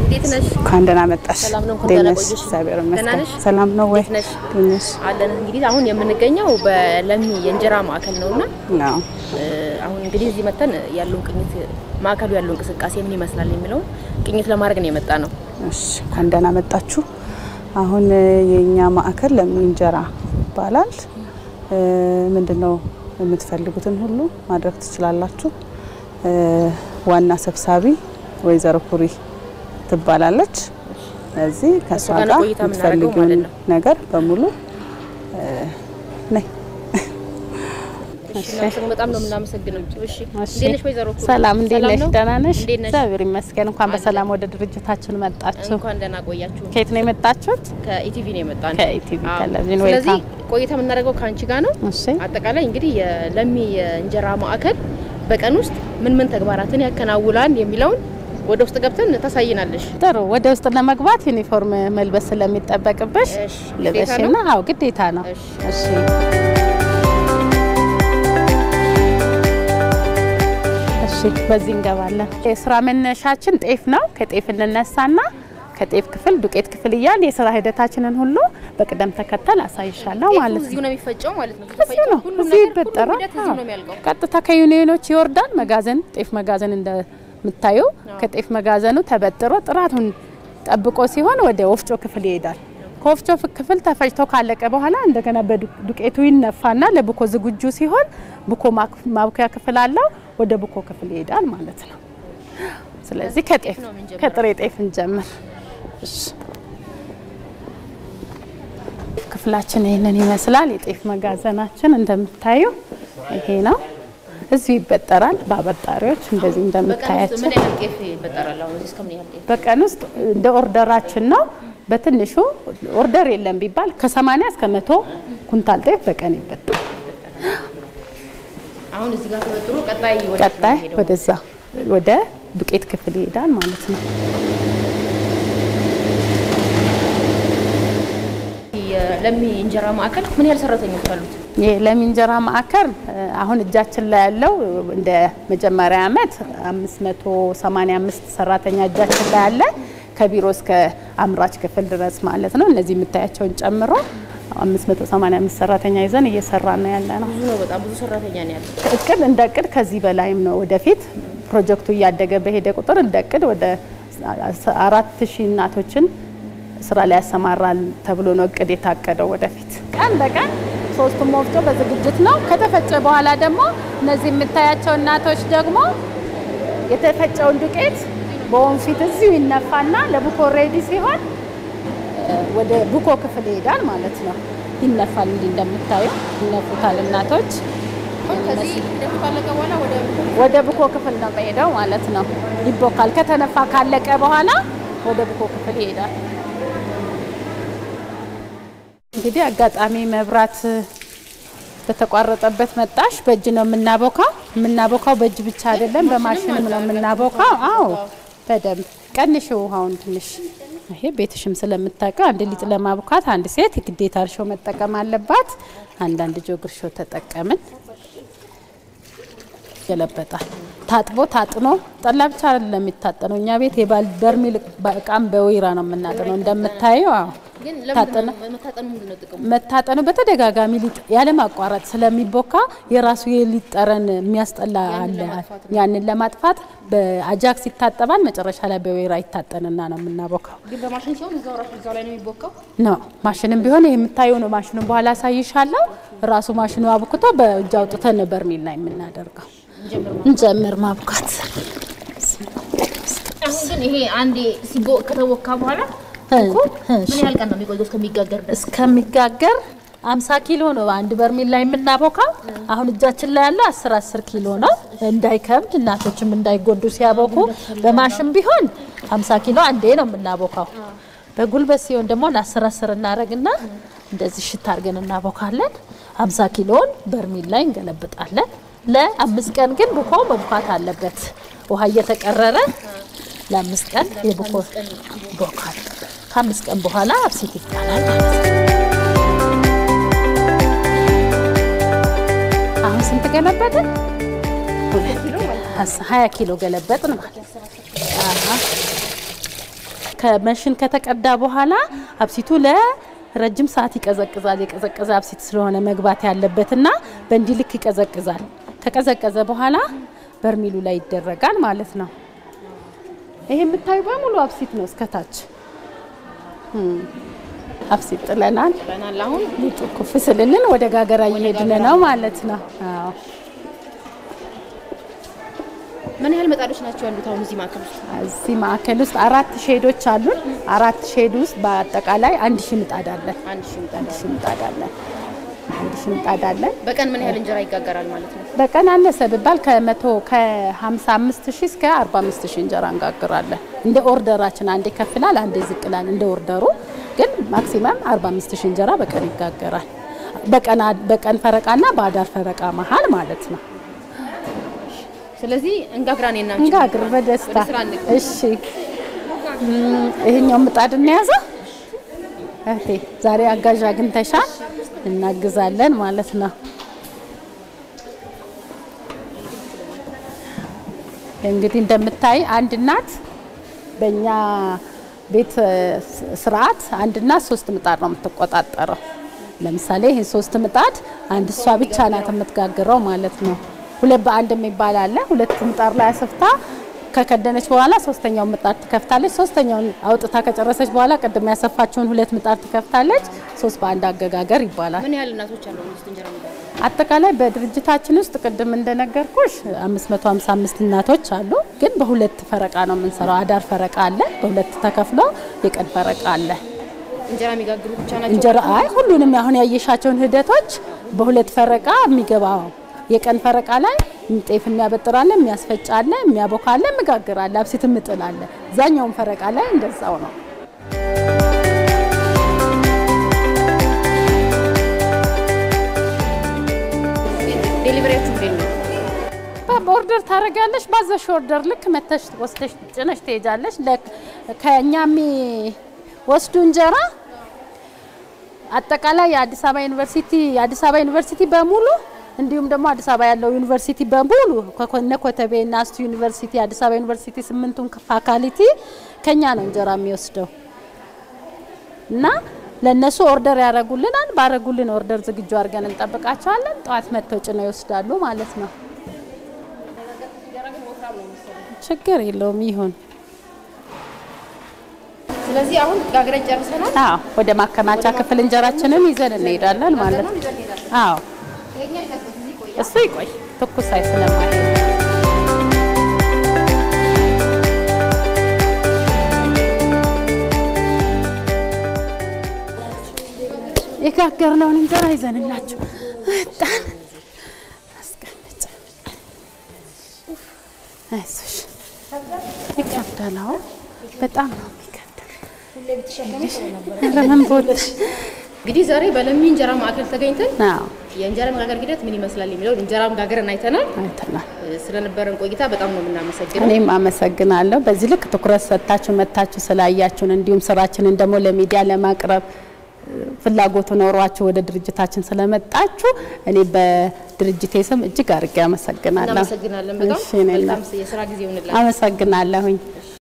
እንዴት ነሽ? እንኳን ደህና መጣሽ። ሰላም ነው? እንኳን እንዴት ደህና ነሽ? ቆየሽ። እግዚአብሔር ደህና ይመስገን። ነሽ? ሰላም ነው ወይ? እንዴት ነሽ? እንዴት ነሽ? አለን እንግዲህ አሁን የምንገኘው በለሚ የእንጀራ ማዕከል ነውና ነው እ፣ አሁን እንግዲህ እዚህ መተን ያለውን ቅኝት ማዕከሉ ያለው እንቅስቃሴ ምን ይመስላል የሚለውን ቅኝት ለማድረግ ነው የመጣ ነው። እሺ፣ እንኳን ደህና መጣችሁ። አሁን እ፣ የእኛ ማዕከል ለሚ እንጀራ ይባላል። እ፣ ምንድነው የምትፈልጉትን ሁሉ ማድረግ ትችላላችሁ። እ፣ ዋና ሰብሳቢ ወይዘሮ ኩሪ ትባላለች። ስለዚህ ከእሷ ጋር ነው ጋር ቆይታ የምናደርገው የምትፈልጊውን ማለት ነው። ነገር በሙሉ እ፣ ነይ እሺ፣ እናመሰግን- በጣም ነው የምናመሰግነው። እሺ፣ እሺ። እንዴት ነሽ ወይዘሮ ኩሩ? ሰላም እንዴት ነሽ? ነው? ደህና ነሽ? እንዴት ነሽ? እግዚአብሔር ይመስገን። እንኳን በሰላም ወደ ድርጅታችን መጣችሁ። እንኳን ደህና ቆያችሁ። ከየት ነው የመጣችሁት? ከኢቲቪ ነው የመጣ ነው። ከኢቲቪ አዎ። ቴሌቪዥን ስለዚህ ዌልካም። ቆይታ የምናደርገው ከአንቺ ጋር ነው። እሺ አጠቃላይ እንግዲህ የለሚ የእንጀራ ማዕከል በቀን ውስጥ ምን ምን ተግባራትን ያከናውላል የሚለውን ወደ ውስጥ ገብተን ታሳይናለሽ። ጥሩ። ወደ ውስጥ ለመግባት ዩኒፎርም መልበስ ስለሚጠበቅብሽ እሺ፣ ግዴታ ልበሽና፣ ነው? አዎ ግዴታ ነው። እሺ። እሺ እሺ፣ በዚህ እንገባለን። የስራ መነሻችን ጤፍ ነው። ከጤፍ እንነሳና ከጤፍ ክፍል ዱቄት ክፍል እያል የስራ ሂደታችንን ሁሉ በቅደም ተከተል አሳይሻለሁ ማለት እዚሁ ነው። ነው የሚፈጨው ማለት ነው። እዚሁ ነው፣ ሁሉም እዚሁ ነገር ሁሉም ይበጠራል። ሂደት እዚሁ ነው የሚያልቀው። ቀጥታ ከዩኒዮኖች ይወርዳል። መጋዘን ጤፍ መጋዘን እንደምታዩ ከጤፍ መጋዘኑ ተበጥሮ ጥራቱን ጠብቆ ሲሆን ወደ ወፍጮ ክፍል ይሄዳል። ከወፍጮ ፍ- ክፍል ተፈጭቶ ካለቀ በኋላ እንደገና በዱቄቱ ይነፋና ለቡኮ ዝግጁ ሲሆን ቡኮ ማክ- ማብኪያ ክፍል አለው። ወደ ቡኮ ክፍል ይሄዳል ማለት ነው። ስለዚህ ከጤፍ ነው የምንጀምረው። ከጥሬ ጤፍ እንጀምር። እሺ። ክፍላችን ይህንን ይመስላል። የጤፍ መጋዘናችን እንደምታዩ ይሄ ነው። እዚሁ ይበጠራል በአበጣሪዎች እንደዚህ በቀን ውስጥ እንደምታያቸው። ምን ያህል ጤፍ ይበጠራል? አሁን እዚህ እስከምን ያህል ጤፍ? በቀን ውስጥ እንደ ኦርደራችን ነው። በትንሹ ኦርደር የለም ቢባል ከ80 እስከ መቶ ኩንታል ጤፍ በቀን ይበጠራል። አሁን እዚህ ጋር ተበጥሮ ቀጣይ ወደ ቀጣይ ሄደው ወደዛ ወደ ዱቄት ክፍል ይሄዳል ማለት ነው። የለሚ እንጀራ ማዕከል ምን ያህል ሰራተኞች አሉት? የለሚ እንጀራ ማዕከል እ፣ አሁን እጃችን ላይ ያለው እንደ መጀመሪያ ዓመት 585 ሰራተኛ እጃችን ላይ አለ። ከቢሮ እስከ አምራች ክፍል ድረስ ማለት ነው። እነዚህ የምታያቸውን ጨምሮ 585 ሰራተኛ ይዘን እየሰራ ነው ያለ ነው። ብዙ ነው፣ በጣም ብዙ ሰራተኛ ነው ያለው። እቅድ እንደ እቅድ ከዚህ በላይም ነው። ወደፊት ፕሮጀክቱ እያደገ በሄደ ቁጥር እንደ እቅድ ወደ አራት ሺህ እናቶችን ስራ ላይ ያሰማራል ተብሎ ነው እቅድ የታቀደው። ወደፊት ቀን በቀን ሶስቱም ወፍጮ በዝግጅት ነው። ከተፈጨ በኋላ ደግሞ እነዚህ የምታያቸው እናቶች ደግሞ የተፈጨውን ዱቄት በወንፊት እዚሁ ይነፋና ለቡኮ ሬዲ ሲሆን እ፣ ወደ ቡኮ ክፍል ይሄዳል ማለት ነው። ይነፋል። እንዲህ እንደምታዩ ይነፉታል እናቶች አሁን ከዚህ ሂደቱ ካለቀ በኋላ ወደ ወደ ቡኮ ክፍል ነው የሚሄደው ማለት ነው። ይቦካል። ከተነፋ ካለቀ በኋላ ወደ ቡኮ ክፍል ይሄዳል። እንግዲህ አጋጣሚ መብራት በተቋረጠበት መጣሽ። በእጅ ነው የምናቦካው። የምናቦካው በእጅ ብቻ አይደለም፣ በማሽንም ነው የምናቦካው። አዎ በደንብ ቀንሽ ውሃውን ትንሽ። ይሄ ቤትሽም ስለምታውቀው አንድ ሊጥ ለማቡካት አንድ ሴት ግዴታ እርሾ መጠቀም አለባት። አንዳንድ ጆግ እርሾ ተጠቀምን። ይገለበጣል። ታጥቦ ታጥኖ ጠላ ብቻ አይደለም የሚታጠነው። እኛ ቤት የባል በርሜል እቃም በወይራ ነው የምናጥነው እንደምታየው። አዎ ግን ታጠነ ለምን መታጠኑ ምንድን ነው ጥቅሙ? መታጠኑ በተደጋጋሚ ሊጥ ያለማቋረጥ ስለሚቦካ የራሱ የሊጥ ጠረን የሚያስጠላ አለ። ያንን ለማጥፋት በአጃክስ ይታጠባል። መጨረሻ ላይ በወይራ ይታጠንና ነው የምናቦካው። ግን በማሽን ሲሆን እዛው ራሱ እዛው ላይ ነው የሚቦካው። ነው ማሽንም ቢሆን ይሄ የምታየው ነው። ማሽኑን በኋላ አሳይሻለሁ። ራሱ ማሽኑ አብኩቶ በእጅ አውጥተን በርሜል ላይ የምናደርገው። እንጀምር ማቡካት። አሁን ግን ይሄ አንዴ ሲቦ ከተቦካ በኋላ ምን ያህል ቀን ነው የሚቆየው እስከሚጋገር ድረስ? እስከሚጋገር 50 ኪሎ ነው አንድ በርሜል ላይ የምናቦካው። አሁን እጃችን ላይ ያለው 10 10 ኪሎ ነው። እንዳይከብድ እናቶችም እንዳይጎዱ ሲያቦኩ በማሽን ቢሆን 50 ኪሎ አንዴ ነው የምናቦካው። በጉልበት ሲሆን ደግሞ ለ10 10 እናደርግና እንደዚህ ሽታ አድርገን እናቦካለን። 50 ኪሎን በርሜል ላይ እንገለብጣለን። ለአምስት ቀን ግን ቡኮ መቡካት አለበት። ውሃ እየተቀረረ ለአምስት ቀን የቡኮ ቦካል። ከአምስት ቀን በኋላ አብሲት ይባላል ማለት ነው። አሁን ስንት ገለበጥን? ሀያ ኪሎ ገለበጥን ማለት ነው። አሀ። ከመሽን ከተቀዳ በኋላ አብሲቱ ለረጅም ሰዓት ይቀዘቅዛል። የቀዘቀዘ አብሲት ስለሆነ መግባት ያለበትና በእንዲህ ልክ ይቀዘቅዛል። ከቀዘቀዘ በኋላ በርሚሉ ላይ ይደረጋል ማለት ነው። ይሄ የምታዩ በሙሉ አብሲት ነው እስከታች አብሲት ጥለናል። በናል አሁን ሊጡ ኩፍ ስልልን ወደ ጋገራ እየሄድን ነው ማለት ነው። አዎ ምን ያህል ምጣዶች ናቸው ያሉት አሁን እዚህ ማዕከል ውስጥ? እዚህ ማዕከል ውስጥ አራት ሼዶች አሉን። አራት ሼድ ውስጥ በአጠቃላይ አንድ ሺህ ምጣድ አለን። አንድ ሺህ ምጣድ። አንድ ሺህ ምጣድ አለን። አንድ ሺህ ምጣድ አለን። በቀን ምን ያህል እንጀራ ይጋገራል ማለት ነው? በቀን አነሰ ብባል ከመቶ ከ55 ሺህ እስከ 45 ሺህ እንጀራ እንጋግራለን። እንደ ኦርደራችን አንዴ ከፍላል፣ አንዴ ዝቅላል። እንደ ኦርደሩ ግን ማክሲመም 45 ሺህ እንጀራ በቀን ይጋገራል። በቀን በቀን ፈረቃና በአዳር ፈረቃ መሀል ማለት ነው። ስለዚህ እንጋግራኔ እና እንጋግር በደስታ ወደ ስራ እንግባ። እሺ። እም፣ ይሄኛው ምጣድ እንያዘ እህቴ፣ ዛሬ አጋዥ አግኝተሻል፣ እናግዛለን ማለት ነው። እንግዲህ እንደምታይ አንድ እናት በእኛ ቤት እ፣ ስርዓት አንድ እናት ሶስት ምጣድ ነው የምትቆጣጠረው። ለምሳሌ ይሄ ሶስት ምጣድ አንድ እሷ ብቻ ናት የምትጋግረው ማለት ነው። ሁለት በአንድ የሚባል አለ። ሁለት ምጣድ ላይ አስፍታ ከከደነች በኋላ ሶስተኛውን ምጣድ ትከፍታለች። ሶስተኛውን አውጥታ ከጨረሰች በኋላ ቅድም ያሰፋችውን ሁለት ምጣድ ትከፍታለች። ሶስት በአንድ አገጋገር ይባላል። ምን ያህል እናቶች አሉ ውስጥ እንጀራ የሚጋግሩ? አጠቃላይ በድርጅታችን ውስጥ ቅድም እንደነገርኩሽ 555 እናቶች አሉ። ግን በሁለት ፈረቃ ነው የምንሰራው። አዳር ፈረቃ አለ፣ በሁለት ተከፍሎ የቀን ፈረቃ አለ። እንጀራ የሚጋግሩ ብቻ ናቸው? እንጀራ አይ ሁሉንም አሁን ያየሻቸውን ሂደቶች በሁለት ፈረቃ የሚገባው የቀን ፈረቃ ላይ ጤፍ የሚያበጥራለ፣ የሚያስፈጫለ፣ የሚያቦካለ፣ የሚጋግራለ፣ አብሲት ምጥላለ። ዛኛውን ፈረቃ ላይ እንደዛው ነው። ዴሊቨሪያችሁ እንዴት ነው? በኦርደር ታደርጋለሽ። ባዘሽ ኦርደር ልክ መተሽ ወስደሽ ጭነሽ ትሄጃለሽ። ለ- ከእኛ የሚወስዱ እንጀራ አጠቃላይ የአዲስ አበባ ዩኒቨርሲቲ የአዲስ አበባ ዩኒቨርሲቲ በሙሉ እንዲሁም ደግሞ አዲስ አበባ ያለው ዩኒቨርሲቲ በሙሉ ከኮነ ኮተቤ እና አስቱ ዩኒቨርሲቲ አዲስ አበባ ዩኒቨርሲቲ ስምንቱን ፋካሊቲ ከኛ ነው እንጀራ የሚወስደው እና ለእነሱ ኦርደር ያደርጉልናል። ባረጉልን ኦርደር ዝግጁ አድርገን እንጠብቃቸዋለን። ጠዋት መጥተው ጭነው ይወስዳሉ ማለት ነው። ችግር የለውም ይሁን። ስለዚህ አሁን ጋግረን ጨርሰናል። አዎ ወደ ማከማቻ ክፍል እንጀራችንን ይዘን እንሄዳለን ማለት ነው። አዎ እሱ ይቆይ ትኩስ አይ ስለማይሄድ የጋገርነውን እንጀራ ይዘንላችሁ መጣን። አስቀምጭ። አይዞሽ ይከብዳል። አዎ በጣም ነው የሚከብደው። ኧረ ምን ቦልሽ? እንግዲህ ዛሬ በለሚ እንጀራ ማዕከል ተገኝተን አዎ የእንጀራ መጋገር ሂደት ምን ይመስላል የሚለውን እንጀራ መጋገርን አይተናል። አይተናል። ስለነበረን ቆይታ በጣም ነው የምናመሰግነው። እኔም አመሰግናለሁ። በዚህ ልክ ትኩረት ሰጥታችሁ መታችሁ ስላያችሁን እንዲሁም ስራችንን ደግሞ ለሚዲያ ለማቅረብ እ፣ ፍላጎቱ ኖሯችሁ ወደ ድርጅታችን ስለመጣችሁ እኔ በድርጅቴ ስም እጅግ አድርጌ አመሰግናለሁ። እናመሰግናለን። በጣም እሺ፣ እኔ እና- መልካም የስራ ጊዜ ይሁንላችሁ። አመሰግናለሁኝ።